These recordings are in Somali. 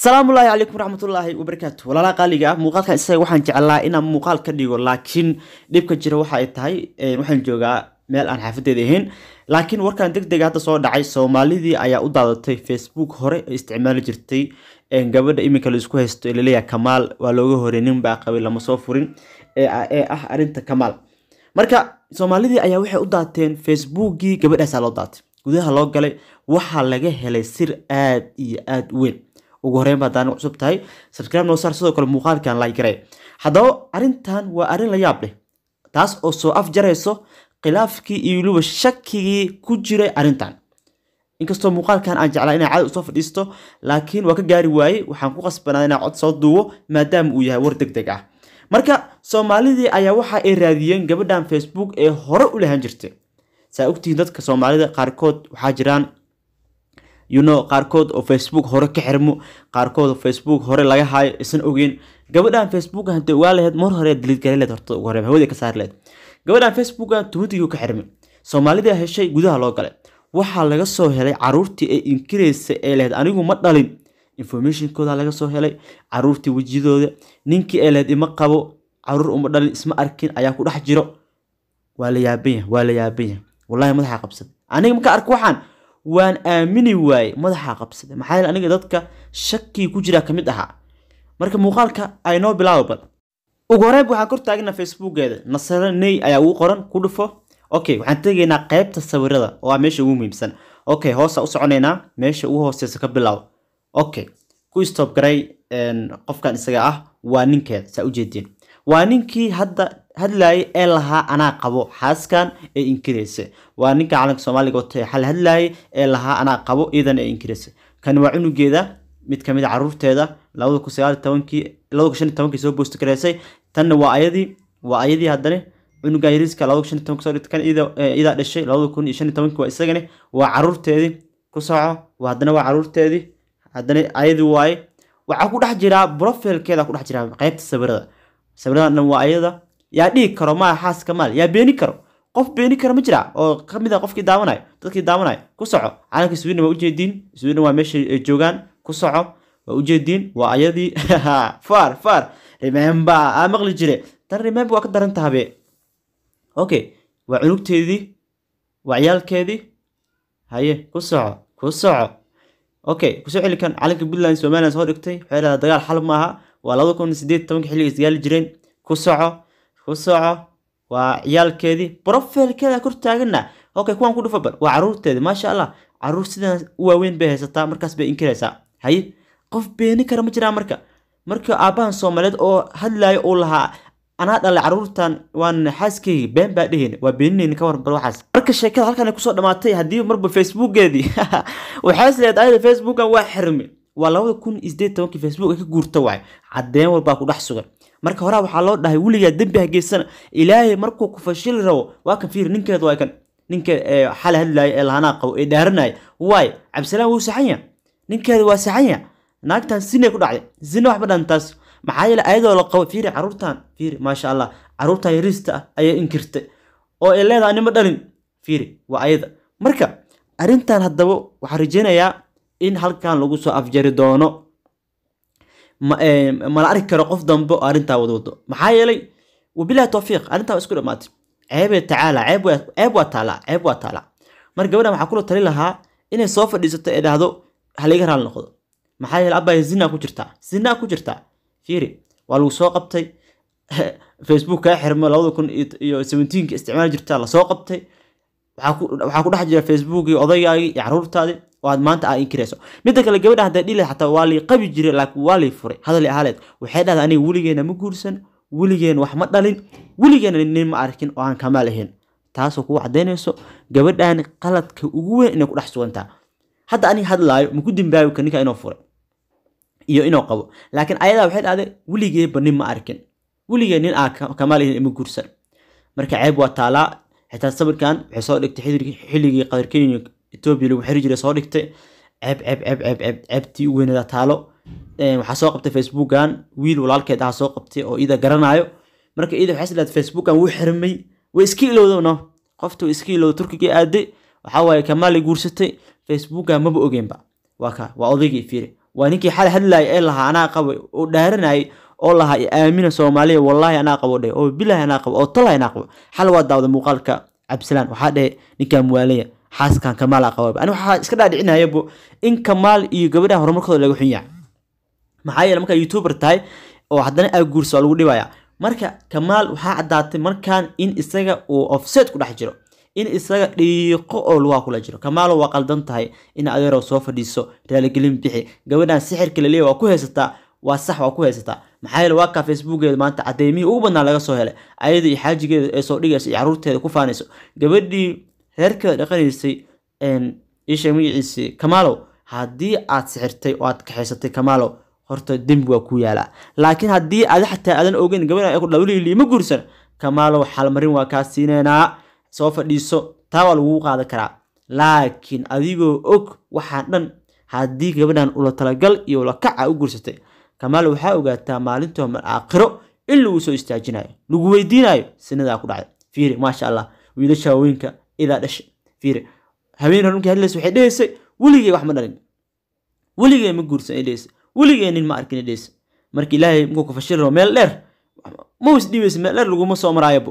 asalaamu ullaahi calaykum waraxmatullaahi wabarakaatu walaalaha qaaliga ah muuqaalkan isaga waxaan jeclaa inaan muuqaal ka dhigo laakiin dhibka jira waxa ay tahay waxaan joogaa meel aan xaafadeeda ahayn laakiin warkan deg dega hadda soo dhacay soomaalidii ayaa u daadatay facebook hore ee isticmaali jirtay gabadha iminka laisku haysto ee laleeyahay kamaal waa looga horey nin baa qabay lama soo furin ee ah arinta kamaal marka soomaalidii ayaa waxay u daateen facebookii gabadhaasaa loo daatay gudaha loo galay waxaa laga helay sir aad iyo aad u weyn ugu horeyn baa daana cusub tahay subscribe noo saar sidoo kale muuqaalkan like garee haddaba arrintan waa arrin la yaab leh taas oo soo afjarayso khilaafkii iyo weliba shakigii ku jiray arrintan inkastoo muuqaalkan aan jeclaa inaa cad usoo fadhiisto laakiin waa ka gaari waayey waxaan ku qasbanaa inaa cod soo duubo maadaama uu yahay war deg deg ah marka soomaalidii ayaa waxa ay raadiyeen gabadhan facebook ee hore u lahan jirtay saa ogtihiin dadka soomaalida qaarkood waxaa jiraan you know qaarkood oo facebook hore ka xirmo qaarkood oo facebook hore laga haayo isan ogeyn gabadhan facebook hadii ogaa laheyd mar hore diliid gari leed horta ugu hore hawada ka saari leed gabadhan facebookan tumatigii ka xirmay soomaalida heshay gudaha loo galay waxaa laga soo helay caruurtii ay inkiraysa ee laheyd anigu ma dhalin informationkooda laga soo helay caruurtii wejiyadooda ninkii ee laheyd ima qabo caruur uma dhalin isma arkin ayaa ku dhex jiro waa la yaabanya waa la yaabanya wallahi madaxa qabsada aniga marka arko waxaan waan aamini waaye madaxa qabsada maxaa yeele aniga dadka shakii ku jira kamid ahaa marka muuqaalka aynoo bilaabo bal ugu horeyn waxaan kor taagna facebookeeda nasare ney ayaa ugu qoran ku dhufo okay waxaan tegaynaa qeybta sawirada oo ah meesha ugu muhiimsan okay hoosa u soconaynaa meesha ugu hooseysa ka bilaabo okay ku stop garay qofkan isaga ah waa ninkeeda saa ujeediin waa ninkii hadda hadlayay ee lahaa anaa qabo xaaskan ee inkiraysa waa ninka calanka soomaaliga wata xal hadlayay ee lahaa anaa qabo iidan ee inkiraysa kani waa cunugeeda mid kamid a caruurteeda labada kun sagaal tobankii labada kun shan tobankii soo boosti garaysay tanna waa ayadii waa ayadii haddana cunuga yariiska labada kun shan tobanki soo dhigtay kan idaa dhashay labada kun iyo shan tobankii waa isagani waa caruurteedii ku soco waa haddana waa caruurteedii haddana ayadii waaye waxaa ku dhex jiraa profilkeeda ku dhex jiraa qeybta sawirada sawiradan dhan waa ayada yaa dhigi karo maa xaaska maal yaa beeni karo qof beeni karo ma jira oo kamid a qofkii daawanayo dadkii daawanayo ku soco calanka sweden waa ujeediin sweden waa meesha ay joogaan ku soco waa ujeediin waa ayadii far far remember aa maqli jire tan remember waa ka daran tahabe okay waa cunugteedii waa ciyaalkeedii haye ku soco ku soco okay kusoo celi kan calanka puntland somaliland soo dhigtay waxay dhahdaa dagaal xal maaha waa labada kun sideed tobanka xilliga isgaali jireen ku soco ku soco waa ciyaalkeedii profilkeeda kor taagana okay kuwaan ku dhufa bal waa caruurteedi maasha allah caruur sidan u waaweyn bay haysataa markaas bay inkiraysaa haye qof beeni kara ma jiraa marka marka aabbahan soomaaliyeed oo hadlayo uu lahaa anaa dhalay caruurtan waan xaaskeyga been baa dheheen waa beenineyni ka waran bal waxaas marka sheekada halkan kusoo dhamaatay haddii marba facebookeedii waxaas leed ayada facebookan waa xirmi waa labada kun iyo sideed tobankii facebook ay ka guurta waay cadeen walbaa ku dhex sugan marka horaa waxaa loo dhahay weligaa dembi hageysana ilaahay markuu ku fashili rabo waa kan fiir ninkeed waa kan ninka xala hadlaaya ee lahanaa qabo ee dhaaranaya waay cabdisalaan wuu saxanya ninkeeda waa saxanya naagtan sinay ku dhacday sina waxba dhantaas maxaa yeele ayadoo la qabo fiiri caruurtan fiiri maasha allah caruurtan yariista ah ayaa inkirtay oo ay leedahay anima dhalin fiiri waa ayada marka arrintan haddaba waxaan rajeynayaa in halkan lagu soo afjari doono mala arki karo qof dambe oo arrintaa wadwado maxaa yeelay wabilahi towfiiq arrintaa waa isku dhamaatay ceebee tacaala ceeb waa taalaa ceeb waa taalaa marka gabadhan waxaa kula tali lahaa inay soo fadhiisato ee dhahdo haliga raali noqdo maxaa yeele abaya zinaa ku jirtaa zinaa ku jirtaa fiiri waa lagu soo qabtay facebook kaa xirmo labada kun iyo seventeenka isticmaali jirtaa lasoo qabtay waxaa ku dhex jira facebookii odaygaagii iyo caruurtaadii oo aad maanta aa inkirayso midda kale gabadha hadday dhili xataa waa lii qabi jiray laakiin waa lii furay hadali ahaaleed waxay dhahdaa aniga weligeena ma guursan weligeen wax ma dhalin weligeena nin ma arkin oo aan kamaal ahayn taasoo kugu cadaynayso gabadhan qaladka ugu weyn inay ku dhex sugantaa hadda aniga hadlaayo maku dimbaabi ka ninka inuu furay iyo inuu qabo laakiin ayadaa waxay dhahday weligeeba nin ma arkin weligee nin aa kamaal ahayn ima guursan marka ceeb waa taalaa xitaa sawirkan waxay soo dhigtay xilligii qadarkenya etoobiya lagu xiri jiray soo dhigtay ceeb ceeb ceeb ceeb ceeb ceebtii u weynada taalo waxaa soo qabtay facebookan wiil walaalkeed aha soo qabtay oo ida garanayo marka ida waxay isleedahay facebookan wuu xirmay way iska ilowda no qofta way iska ilowda turkiga aaday waxaa waaye kamaalay guursatay facebookan maba ogeenba waa ka waa odaygii fiiri waa ninkii xal hadlaaya ee lahaa anaa qabo oo dhaaranayay oo lahaa aamina soomaaliya wallaahi anaa qabo dhe oo bilaahi anaa qabo oo tolaahi anaa qabo xal waa daawda muuqaalka cabdisalaan waxaa dhehe ninkaa muwaalaya xaaskan kamaalaa qaba ani waxaa iska dhaadhicinayabo in kamaal iyo gabadha horumarkooda laga xun yahay maxaa yeele markaa youtuber tahay oo haddana aa guursa oo lagu dhibaya marka kamaal waxaa caddaatay markaan in isaga uu offset ku dhex jiro in isaga dhiiqo oo lugaa kula jiro kamaalo waa qaldan tahay in adeerow soo fadhiiso raaligelin bixi gabadhan sixirka laleeya waa ku haysataa waa sax waa ku haysataa maxaa yeele waa kaa facebookeeda maanta cadeymihii ugu badnaa laga soo helay ayada iyo xaajigeeda ee soo dhigaysa iyo caruurteeda ku faanayso gabadhii reerkeeda dhaqanaysay isha magaciisii kamaalow haddii aad sixirtay oo aad kaxaysatay kamaalow horta dembi waa ku yaalaa laakiin haddii adi xataa aadan ogeyn gabadhan ay ku dhawlihii ma guursan kamaalow xalmarin waa kaa siineynaa soo fadhiiso taa waa lagugu qaadan karaa laakiin adigoo og waxaan dhan haddii gabadhan ula talagal iyo ula kaca u guursatay kamaalow waxaa ogaataa maalinta mar aakhiro in lagu soo istaajinayo lagu weydiinayo sinadaa ku dhacday fiiri maasha allah wiilasha haweenka idaa dhashay fiiri haween runtii hadlaysa waxay dhehaysay weligay wax ma dhalin weligay ma guursan ay dhehaysay weligay nin ma arkin ay dhehaysay marka ilaahay mukuu ku fashil rabo meel dheer ma is dhibaysa meel dheer laguma soo maraayobo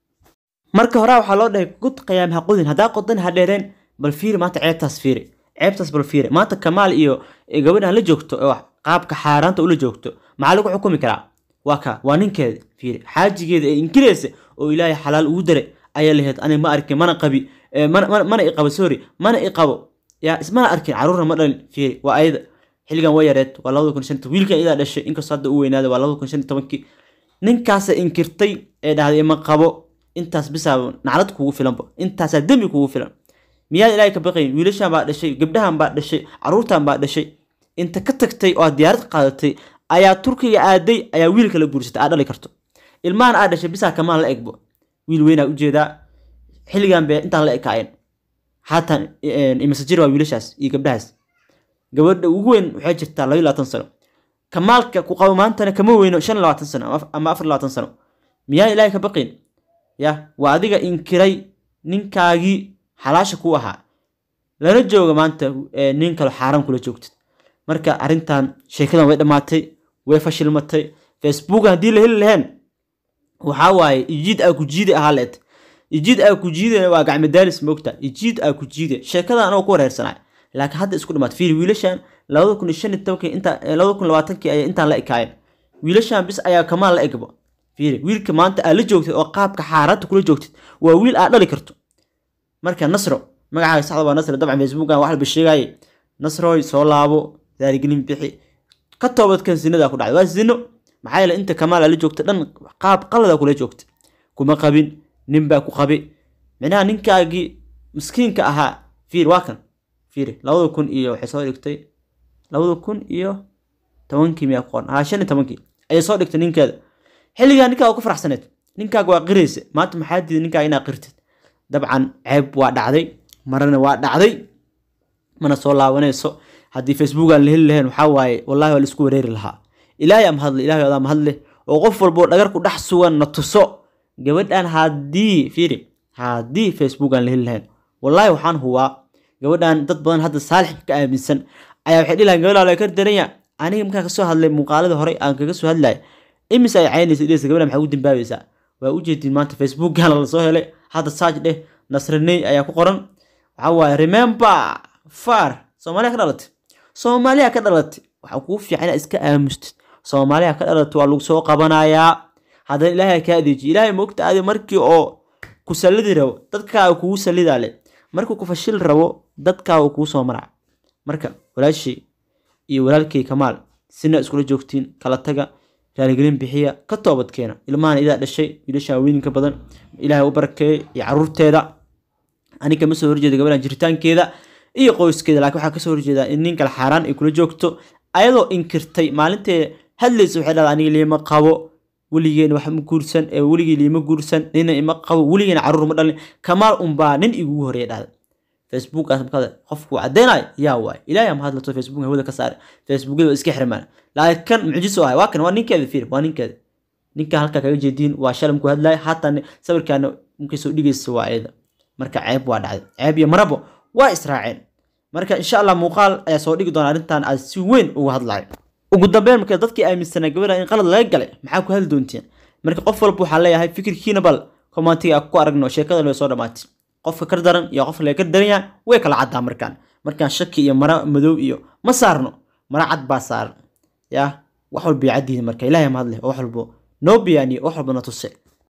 marka horaa waxaa loo dhahay gud qiyaam ha qodin haddaa qodan ha dheereen bal fiiri maanta ceebtaas fiiri ceebtaas bal fiiri maanta kamaal iyo gabadhan la joogto oo qaabka xaaraanta ula joogto maxaa lagu xukumi karaa waa ka waa ninkeeda fiiri xaajigeeda ee inkiraysa oo ilaahay xalaal ugu daray ayaa lahayd ani ma arkin mana qabi mana iqabo sorry mana iqabo yaa ismana arkin caruurna ma dhalin fiiri waa ayada xilligan waa yareed waa labada kun shan wiilkan idaa dhashay inkastoo hadda u weynaada waa labada kun shan tobankii ninkaasa inkirtay ee dhahday ma qabo intaas bisaa naclad kugu filanba intaasaa dembi kugu filan miyaad ilaahay ka baqayn wiilashan baa dhashay gabdhahan baa dhashay caruurtan baa dhashay inta ka tagtay oo aad diyaarad qaadatay ayaa turkiga aaday ayaa wiilka la guursatay aad dhali karto ilmahan aa dhashay bisaa kamaan la egbo wiil weynaa ujeedaa xilligan be intaan la ekaayeen haatan imasajir waa wiilashaas iyo gabdhahaas gabadha ugu weyn waxay jirtaa labayo labaatan sano kamaalka ku qabo maantana kama weyno shan labaatan sano ama afar labaatan sano miyaa ilaahay ka baqayn ya waa adiga inkiray ninkaagii xalaasha ku ahaa lana jooga maanta nin kale xaaraan kula joogtid marka arrintan sheekadan way dhammaatay way fashilmatay facebook haddii la heli laheen waxaa waaye ijiid aa ku jiide ahaa leed ijiid aa ku jiide waa gacmadaalis moogta ijiid aa ku jiide sheekadan anoo ku wareersanay laakiin hadda isku dhamaat fiiri wiilashan labada kun iyo shan iyo tobankii inta labada kun labaatankii ayay intaan la ekaayeen wiilashan bis ayaa kamaan la egbo fiiri wiilka maanta aad la joogtid oo qaabka xaaraanta kula joogtid waa wiil aad dhali karto marka nasro magacaaga saxda waa nasro dabcan facebookan wax walba sheegaaye nasroy soo laabo daarigelin bixi ka toobadkan sinada ku dhacday waa sino maxaa yeele inta kamaal aad la joogta dhan qaab qalada kula joogta kuma qabin nin baa ku qabi micnaha ninkaagii miskiinka ahaa fiir waa kan fiiri labada kun iyo waxay soo dhigtay labada kun iyo tobankii miyaa ku qoran haa shan iyo tobankii ayay soo dhigtay ninkeeda xilligaa ninkaa ku faraxsaneed ninkaaga waa qiraysa maanta maxaa diiday ninkaaga inaa qirtid dabcan ceeb waa dhacday marana waa dhacday mana soo laabanayso haddii facebook aan la heli lahayn waxaa waaye wallahi waa laisku wareeri lahaa ilaahay ama hadle ilahay adaa mahadle oo qof walboo dhagar ku dhex sugan na tuso gabadhan haddii fiiri haddii facebook aan la heli lahayn wallahi waxaan hubaa gabadhan dad badan hadda saalix ka aaminsan ayaa waxay dhihi lahayn gabadha la kar daranya aniga markaan kasoo hadlay muuqaalada hore aan kaga soo hadlaya imise ay caynaysa dhehaysa gabadha maxaa u dambaabaysaa waa ujeedin maanta facebookana lasoo helay hadda saaj dheh nasraney ayaa ku qoran waxaa waaye remember far soomaaliya ka dhalatay soomaaliya ka dhalatay waxaa kuu fiican inaad iska aamustid soomaaliya ka dhalatay waa lagu soo qabanayaa haddana ilaahay kaa adeejiyo ilaahay moogta adi markii oo ku sallidi rabo dadkaaga kugu sallidaa le markuu ku fashil rabo dadkaaga kugu soo maraa marka walaashii iyo walaalkay kamaal sina iskula joogtiin kala taga raaligelin bixiya ka toobadkeena ilmahan idaa dhashay wiilasha haweeninka badan ilaahay u barakeeyey iyo caruurteeda aniga ma soo horjeeda gabadhan jiritaankeeda iyo qoyskeeda laakiin waxaa kasoo horjeedaa in nin kale xaaraan ay kula joogto ayadoo inkirtay maalintee hadlaysa waxay dhahdaa aniga liima qabo weligeena wax ma guursan ee weligii liima guursan nina ima qabo weligeena caruur ma dhalin kamaal unbaa nin igugu horeeya dhahda facebook markaad qofku cadeynayo yaa waay ilaahay ama hadlato facebook hawada ka saare facebookyada waa iska xirmaan laakiin kan mucjiso ah waa kan waa ninkeeda fiir waa ninkeeda ninka halkaa kaga jeediin waa shalam ku hadlaya haatan sawirkaana markay soo dhigaysa waa ayada marka ceeb waa dhacday ceeb iyo marabo waa israaceen marka insha allah muuqaal ayaa soo dhigi doona arrintan aad si weyn uga hadlahay ugu dambeyn marka dadkii aaminsanaa gabadha in qalad laga galay maxaa ku hadli doonteen marka qof walba waxaa leeyahay fikirkiina bal commentiga ku aragno sheekada way soo dhamaatay qofka kar daran iyo qofka laga kar daran yahay way kala caddaa markaan markaan shaki iyo mara madow iyo ma saarno mara cad baa saaran yaa wax walba caddihin marka ilaahay mahad leh oo wax walbo noo biyaaniyo wax walba na tuse